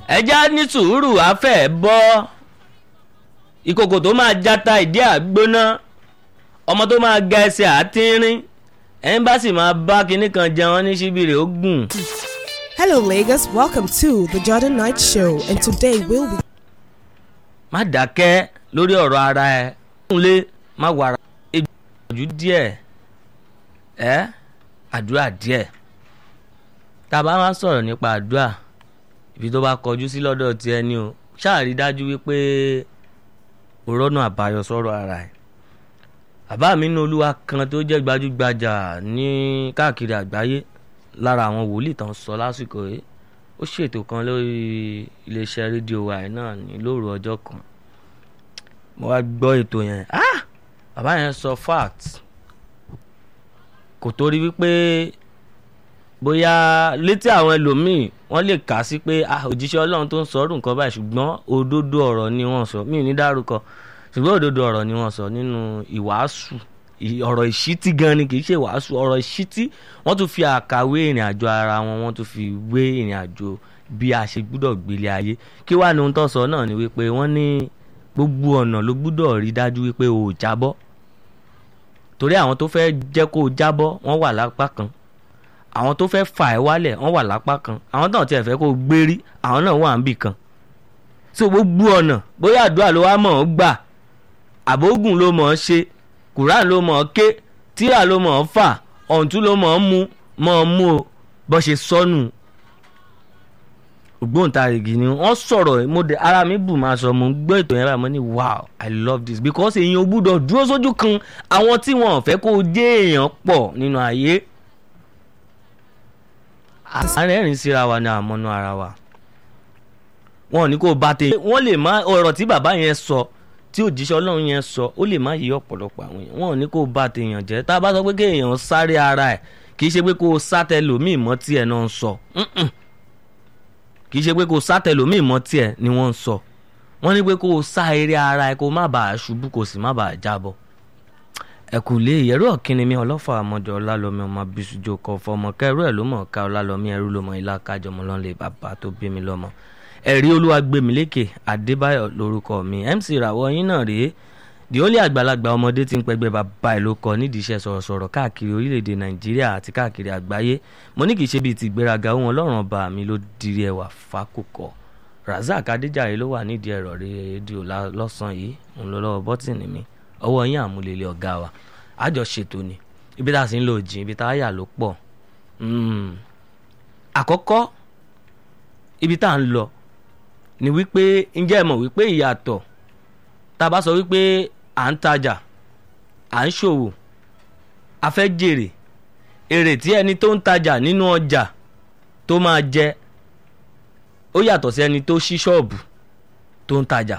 ẹja ní sùúrù afẹ́ bọ́ ìkòkò tó máa jata ìdí àgbóná ọmọ tó máa ga ẹsẹ̀ àtínrín ẹ̀yìn bá sì máa bá kinní kan jẹun ní síbìrì ó gùn. Hello, Lagos. Welcome to the Jordan Night Show, and today we'll be má dákẹ́ lórí ọ̀rọ̀ ara ẹ̀ kúnlé má wàrà ìgbìyànjú díẹ̀ ẹ́ àdúrà díẹ̀ tá a bá wá sọ̀rọ̀ nípa àdúrà ibi tó bá kọjú sí lọ́dọ̀ ti ẹni o ṣáàrí dájú wípé o rọ́nà àbáyọ sọ̀rọ̀ ara ẹ̀ bàbá mi ní olúwa kan tó jẹ́ gbajúgbajà ní káàkiri àgbáyé lára àwọn wòlíì tán sọ lásìkò yìí ó ṣètò kan lórí iléeṣẹ́ rédíò wa ẹ̀ náà ní lóru ọjọ́ kan mo wá gbọ́ ètò yẹn ah bàbá yẹn sọ fact kò torí wípé bóyá létí àwọn ẹlòmíì wọ́n lè kà á sí pé ah òjíṣẹ́ ọlọ́run tó ń sọ ọdún kan báyìí ṣùgbọ́n òdodo ọ̀rọ̀ ni wọ́n sọ mí ò ní dárúkọ ṣùgbọ́n òdodo ọ̀rọ̀ ni wọ́n sọ nínú ìwàásù ọ̀rọ̀ ìṣítí gan ni kì í ṣe ìwàásù ọ̀rọ̀ ìṣítí wọ́n tún fi àkàwé ìrìn àjò ara wọn wọ́n tún fi wé ìrìn àjò bí a ṣe gbúdọ̀ gbélé ayé kí wàá ní ohun tó sọ náà ni wípé wọ́n ní gbogbo ọ̀nà ló gbúdọ̀ rí dájú wípé o ò jábọ́ torí àwọn tó fẹ́ jẹ́ kó o jábọ́ wọ́n wà lápá kan àwọn tó fẹ́ fà ẹ́ wálẹ̀ wọ́n wà lápá kan àwọn náà tiẹ̀ fẹ́ kó o gbérí àwọn náà wà níbì kan so gbogbo ọ̀nà bóyá àdúrà ló wá mọ̀ ọ́ gbà àbógùn ló mọ̀ ọ́ ṣe kùrán ló mọ̀ ọ́ ké tíra ló mọ̀ ọ́ fà ọ̀ǹtún ló mọ̀ ọ́ mú mọ̀ ọ́ mú o bó ṣe sọnù ògbóǹtarìgì ni wọ́n sọ̀rọ̀ mo dé ara mi bù máa sọ mo ń gbọ́ ètò yẹn báyìí mo ní wow i love this because èèyàn ò gbúdọ̀ dúró sójú kan àwọn tí wọn ò fẹ́ kó o jẹ́ èèyàn pọ̀ nínú ayé àárẹ̀rìn síra wa ni àmọ́nú ara wa wọn ò ní kó o bá tẹ wọ́n lè má ọ̀rọ̀ tí bàbá yẹn sọ tí òjíṣẹ́ ọlọ́run yẹn sọ ó lè má yí ọ̀pọ̀lọpọ̀ àwọn èèyàn wọn ò ní kó o bá tèèyàn jẹ́ tá a bá sọ pé kéèyàn sáré ara ẹ̀ kì í ṣe pé kó o sá tẹlòmíì mọ́ tí ẹ̀ náà ń sọ kì í ṣe pé kó o sá tẹlòmíì mọ́ tí ẹ̀ ni wọ́n ń sọ wọ́n ní pé kó o sá eré ara ẹ̀ kó o má bàa ṣubú kó o sì má bàa jábọ́ ẹkù lé ìyẹrù ọ̀kínni mi ọlọ́fà àmọ́jọ ọlálọ́mí ọmọ abisujo kọ fọmọ kẹrù ẹ̀ ló mọ̀ ká ọlálọ́mí ẹrú ló mọ ilá kájọmọ lọ́nlẹ̀ bàbá tó bí mi lọ́mọ ẹ̀rí olúwagbèmílékè adébáyọ̀ lórúkọ mi mc ìràwọ̀ yín náà rèé di ó lé àgbàlagbà ọmọdé tí ń pẹgbẹ́ bàbá ẹ̀ ló kọ nídìí iṣẹ́ sọ̀rọ̀sọ̀rọ̀ káàkiri orílẹ̀-èdè nàìjíríà àti káàkiri àgbáyé mo ní kì í ṣe bíi ti ìgbéraga ohun ọlọ́run ọba mi ló dirí ẹwà fákòkò razak adéjàre ló wà nídìí ẹ̀rọ rédíò lọ́sàn-án yìí òun ló lọ́wọ́ bọ́tìnì mi ọwọ́ yín àmúlélẹ̀ ọ̀gá wa àjọ ṣètò ni ibi tá a sì ń lò jìn ibi tá a yà ló pọ̀ àkọ́kọ́ ibi tá a ń lọ ni wípé ǹjẹ́ ẹ mọ̀ wípé ìyàtọ̀ tá a bá sọ wípé à ń tajà à ń ṣòwò a fẹ́ jèrè èrè tí ẹni tó ń tajà nínú ọjà tó máa jẹ ó yàtọ̀ sí ẹni tó ṣí ṣọ́ọ̀bù tó ń tajà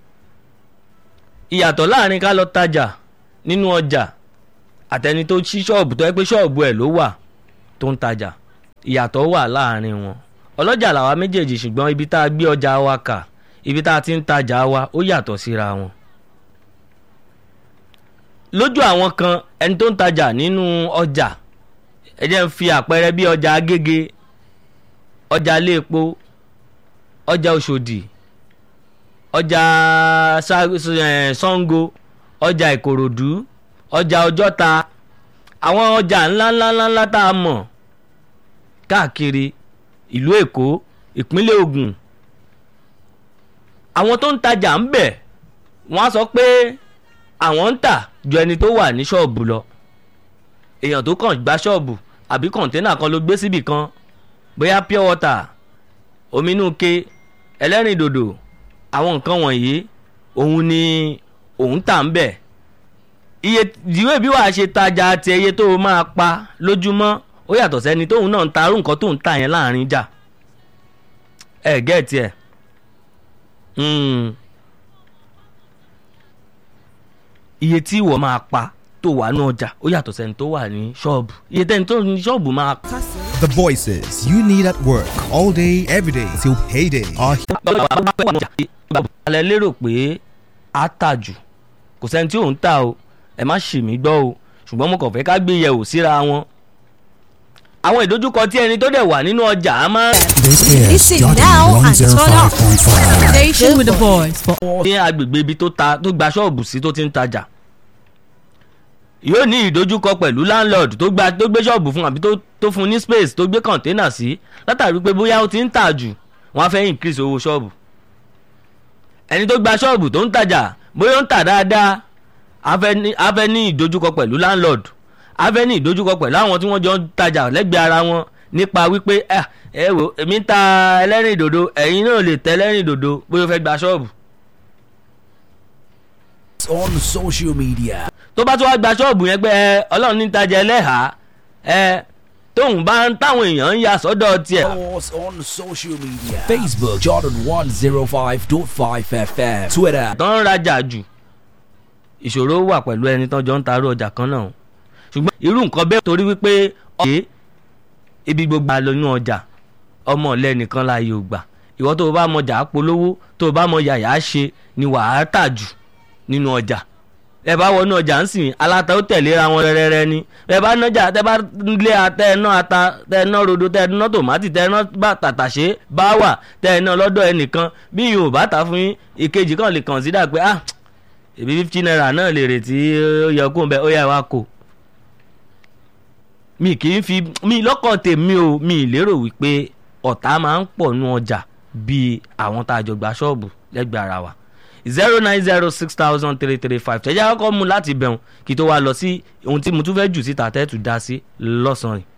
ìyàtọ̀ láàrin ká lọ tajà nínú ọjà àtẹni tó ṣí ṣọ́ọ̀bù tó yẹ pé ṣọ́ọ̀bù ẹ̀ ló wà tó ń tajà ìyàtọ̀ wà láàrin wọn ọlọ́jà làwa méjèèjì ṣùgbọ́n ibi tá a gbé ọjà wa kà ibi tá a ti ń tajà wa ó yàtọ̀ síra wọn. lójú àwọn kan ẹni tó ń tajà nínú ọjà ẹ jẹ́ ń fi àpẹẹrẹ bí ọjà agége ọjà iléepo ọjà òṣòdì ọjà Ṣàngó ọjà Ìkòròdú ọjà Ọjọ́ta àwọn ọjà ńláńláńlá tá a mọ̀ káàkiri ìlú Èkó ìpínlẹ̀ Ògùn àwọn tó ń tajà ń bẹ̀ wọ́n á sọ pé àwọn ń tà ju ẹni tó wà ní ṣọ́ọ̀bù lọ èèyàn tó kàn gba ṣọ́ọ̀bù àbí kọ̀ǹténà kan ló gbé síbì kan bóyá pure water omi inú ke ẹlẹ́rìn dòdò àwọn nǹkan wọ̀nyí òun ni òun tà ń bẹ̀ iye ìwé bí wàá ṣe tajà àti iye tó o máa pa lójúmọ́ ó yàtọ̀ sẹ́ni tóun náà ń ta arú nǹkan tóun tà yẹn láàrin jà ẹ gẹ́ẹ̀tì ẹ̀ iye tí ìwọ máa pa tó wà ní ọjà ó yàtọ̀ sẹ́ni tó wà ní ṣọ́ọ̀bù iye tẹ́ni tó ní ṣọ́ọ̀bù máa. The voices you need at work all day, every day till payday are alẹ́ lérò pé a tà jù kò sẹ́ni tí òun tà o ẹ má ṣì mí gbọ́ o ṣùgbọ́n mo kàn fẹ́ ká gbé yẹ̀wò síra wọn àwọn ìdojúkọ tí ẹni tó dẹ̀ wà nínú ọjà á máa This is Listen Jordan now and turn up. 105.5. Station with the voice for ní agbègbè ibi tó ta tó gba ṣọ́ọ̀bù sí tó ti ń tajà yóò ní ìdojúkọ pẹ̀lú landlord tó gba tó gbé ṣọ́ọ̀bù fún àbí tó tó fún ní space tó gbé container sí látàrí pé bóyá ó ti ń tà jù wọ́n á fẹ́ increase owó ṣọ́ọ̀bù ẹni tó gba ṣọ́ọ̀bù tó ń tajà bóyá ó ń tà dáadáa á fẹ́ ní á fẹ́ ní ìdojúkọ pẹ̀lú landlord á fẹ́ ní ìdojúkọ pẹ̀lú àwọn tí wọ́n jọ ń tajà lẹ́gbẹ̀ẹ́ ara wọn nípa wípé ẹ ẹ wò èmi ń ta ẹlẹ́rìn ìdòdò ẹ̀yin náà lè tẹ ẹlẹ́rìn ìdòdò bóyá ó fẹ́ gba ṣọ́ọ̀bù on social media. tó bá tún wá gba ṣọ́ọ̀bù yẹn pé ẹ ọlọ́run ní tajà ẹlẹ́hàá ẹ tóun bá ń táwọn èèyàn ń ya sọ́dọ̀ tiẹ̀ Follow us on social media. Facebook Jordan 105.5 FM. Twitter tó ń rajà jù ìṣòro wà pẹ̀lú ẹni tó jọ ń tarú ọjà kan náà ṣùgbọ́n irú nǹkan bẹ́ẹ̀ torí wípé ọ̀kẹ́ ibi gbogbo àlọ́nú ọjà ọmọ ọ̀lẹ́ nìkan láàyè ò gbà ìwọ tó o bá mọ jà polówó tó o bá mọ yàyà ṣe ni wàá tà jù nínú ọjà ẹ bá wọnú ọjà ń sìn aláta ó tẹ̀léra wọn rẹ́rẹ́rẹ́ ni ẹ bá nájà tẹ bá lé atẹ ẹ ná ata tẹ ẹ ná rodo tẹ ẹ ná tòmátì tẹ ẹ ná bá tàtàṣé bá wà tẹ ẹ ná lọ́dọ̀ ẹnìkan bí yóò bá ta fún yín ìkejì kan lè consider pé ah èbí fifty naira náà lè retí ó yẹ kó ń bẹ ó yẹ wá kó mi kì í fi mi lọ́kàn tèmi o mi lérò wípé ọ̀tá máa ń pọ̀ nú ọjà bíi àwọn tá a jọ gba ṣọ́ọ̀bù lẹ́gbẹ̀ẹ́ ara wa zero nine zero six thousand three three five tẹ̀jẹ́ akọ́kọ́ mu láti bẹ̀rùn kí tó wá lọ sí ohun tí mo tún fẹ́ jù síta tẹ́tù dá sí lọ́sàn-án